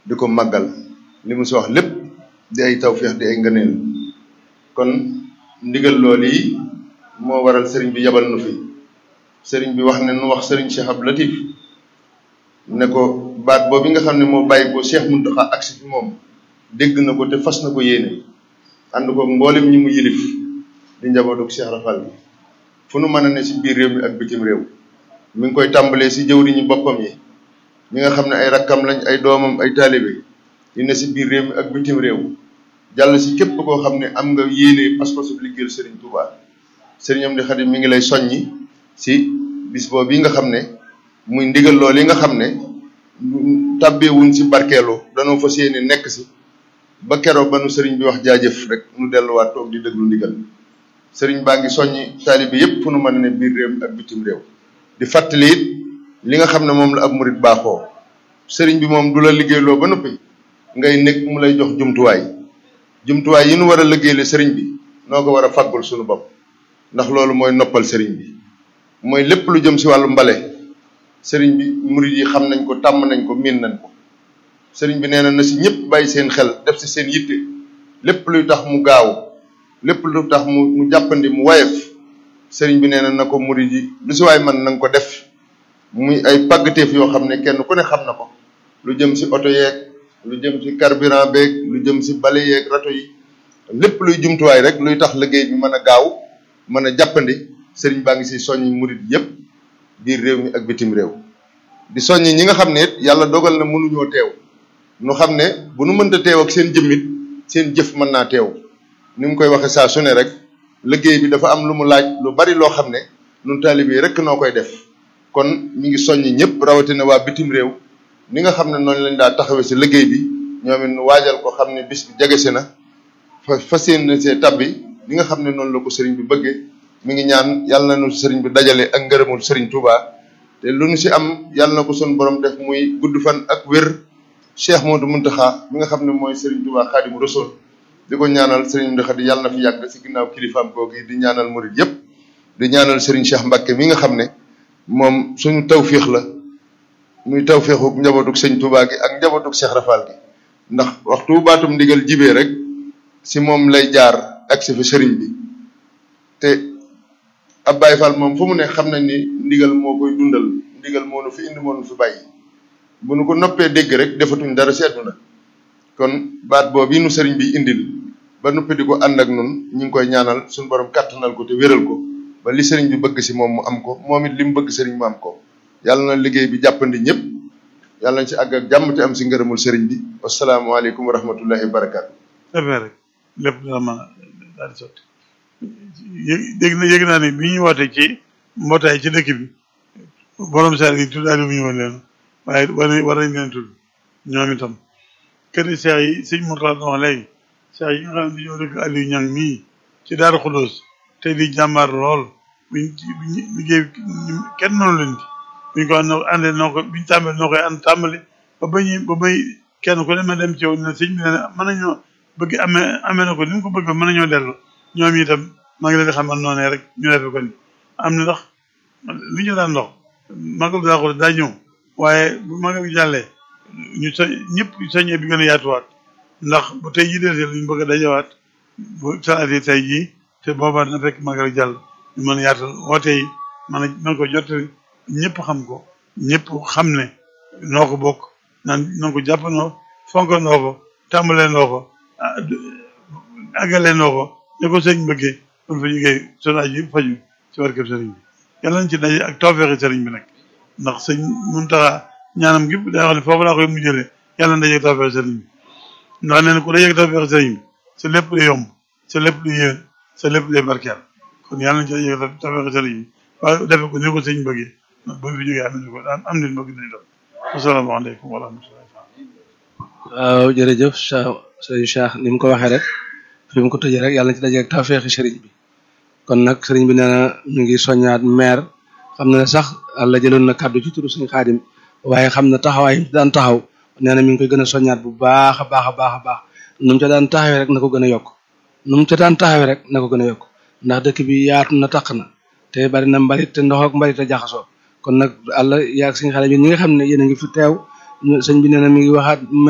di ko màggal li mu si wax lépp di ay tawféex di ay ngëneel kon ndigal loolu yi moo waral sëriñ bi yabal nu fi sëriñ bi wax ne nu wax sëriñ Cheikh Abdou Latif ne ko baat boobu nga xam ne moo bàyyi ko Cheikh Mountakha agsi fi moom dégg na ko te fas na ko yéene ànd ko mboolem ñi mu yilif di njabootu Cheikh Rafal bi fu nu mën a ne si biir réew mi ak bitim réew mi ngi koy tàmbalee si jëwriñu boppam yi ñi nga xam ne ay rakkam lañ ay doomam ay taalibe yi ne si biir réew mi ak bitim réew jàll si képp koo xam ne am nga yéene pas-pasu liggéeyal Serigne Touba Serigne Amdi Xadim mi ngi lay soññi si bis boobu yi nga xam ne muy ndigal loolu yi nga xam ne tàbbeewuñ si barkeelu danoo fas yéene nekk si ba keroog ba nu Serigne bi wax jaajëf rek nu delluwaat toog di déglu ndigal Serigne baa ngi soññi taalibe yépp fu nu mën a ne biir réew mi ak bitim réew di fàttali it li nga xam ne moom la ab murit baaxoo Serigne bi moom du la liggéeyloo ba noppi ngay nekk mu lay jox jumtuwaay. jumtuwaay yi nu war a liggéeyale sëriñ bi noo ko war a faggul suñu bopp ndax loolu mooy noppal sëriñ bi mooy lépp lu jëm si wàllu mbale sëriñ bi murid yi xam nañ ko tàmm nañ ko miin nañ ko sëriñ bi nee na na si ñëpp bàyyi seen xel def si seen yitte lépp luy tax mu gaaw lépp lu tax mu mu jàppandi mu wayef sëriñ bi nee na na ko murid yi lu si waay man na nga ko def muy ay pàggateef yoo xam ne kenn ku ne xam na ko lu jëm si oto yeeg lu jëm ci carburant beeg lu jëm ci bale yeeg rato yi lépp luy jumtuwaay rek luy tax liggéey bi mën a gaaw mën a jàppandi sëriñ baa ngi ci soññi murit yépp biir réew mi ak bitim réew di soññi ñi nga xam ne it yàlla dogal na mënuñoo teew nu xam ne bu nu mënta teew ak seen jëmmit seen jëf mën naa teew ni mu koy waxe saa su ne rek liggéey bi dafa am lu mu laaj lu bari loo xam ne nun taalibe yi rek noo koy def kon mi ngi soññi ñëpp rawatina waa bitim réew ni nga xam ne noonu lañ daa taxawee si liggéey bi ñoom it nu waajal ko xam ne bis bi jege si na fa fas yéene see tabbi li nga xam ne noonu la ko sëriñ bi bëggee mi ngi ñaan yàlla na nu sëriñ bi dajale ak ngërëmul sëriñ Touba te lu nu si am yàlla na ko son borom def muy gudd fan ak wér Cheikh Modou Mountakha mi nga xam ne mooy sëriñ Touba Xaadimu Rasuul di ko ñaanal sëriñ Mountakha di yàlla na fi yàgg si ginnaaw kilifaam googu di ñaanal murid yépp di ñaanal sëriñ Cheikh Mbacke mi nga xam ne moom suñu tawfiix la muy tawféexu njabootug sëñ Touba gi ak njabootug Cheikh Rafal gi ndax waxtu baatum ndigal jibee rek si moom lay jaar ak si fi sëriñ bi te ab Baye Fall moom fu mu ne xam nañ ni ndigal moo koy dundal ndigal moo nu fi indi moo nu fi bàyyi bu nu ko noppee dégg rek defatuñ dara seetu na kon baat boobu nu sëriñ bi indil ba noppi di ko ànd ak nun ñu ngi koy ñaanal suñu borom kàttanal ko te wéral ko ba li sëriñ bi bëgg si moom mu am ko moom it li mu bëgg sëriñ mu am ko yàlla na liggéey bi jàppandi ñëpp yàlla nañ ci àgg ak jàmm te am si ngërëmul sëriñ bi wasalaamaaleykum wa rahmatullahi wa barakaatu. defee rek lépp dina mën a daal di sotti yëg dégg na yëg naa ne bi ñu wootee ci mbootaay ci dëkk bi borom saar yi tuddaale bu ñu woon leen waaye war nañ war nañ leen tudd ñoom itam kër yi seex yi sëñ Mourtala na wax léegi seex yi nga xam ne dañoo dëkk Aliou Niang mii ci Daaru Xudóos te di jàmbaar lool buñ buñ liggéey kenn mënu leen ci buñ ko àndee noo ko biñ tàmbali noo koy ànd tàmbali ba bañu ba bay kenn ku ne ma dem ci yow ne sëñ bi ne mën nañoo bëgg amee amee na ko ni mu ko bëgg mën nañoo dellu ñoom itam maa ngi leen di xamal noonee rek ñu defe ko ni am na ndax li ñu daan dox magal daa ko daa ñëw waaye bu magal gi jàllee ñu so ñëpp soññee bi gën a yaatuwaat ndax bu tey jii dee luñ bëgg a dajawaat bu salaatee tey jii te boobaa dina fekk magal jàll ñu mën a yaatal woote yi mën a mën ko jottali ñëpp xam ko ñëpp xam ne noo ko bokk naan noo ko jàppandoo fonk noo ko tàmbalee noo ko àggalee noo ko ne ko sëñ bëggee kon fa jógee sonaaj yi faju ci barkeb sëriñ bi yàlla nañ ci daje ak tawfeexi sëriñ bi nag ndax sëñ Muntaxa ñaanam gi day wax ne foofu laa koy mujjëlee yàlla na daje ak tawfeexi sëriñ bi ndax nee na ku daje ak tawfeexi sëriñ bi sa lépp lu yomb sa lépp lu yéen sa lépp lu barkeel kon yàlla nañ ci daje ak tawfeexi sëriñ bi waaye defe ko ni ko sëñ bëggee ba fi jógee am nañu ko am nañu bëgg nañu doon asalaamaaleykum wa rahmatulah. waaw jërëjëf sëñ Cheikh ni mu ko waxee rek fi mu ko tëjee rek yàlla na ci daje ak tawfeexi sëriñ bi kon nag sëriñ bi nee na ñu ngi soññaat maire xam na ne sax àlla jëloon na kàddu ci turu suñu xaadim waaye xam na taxawaay yi daan taxaw nee na mi ngi koy gën a soññaat bu baax a baax a baax a baax nu mu ca daan taxawee rek na ko gën a yokk nu mu ca daan taxawee rek na ko gën a yokk ndax dëkk bi yaatu na taq na te bari na mbalit te ndox ak mbalit a jaxasoo kon nag àlla yaag suñu xaadim yi ñi nga xam ne yéen a ngi fi teew sëñ bi nee na mi ngi waxaat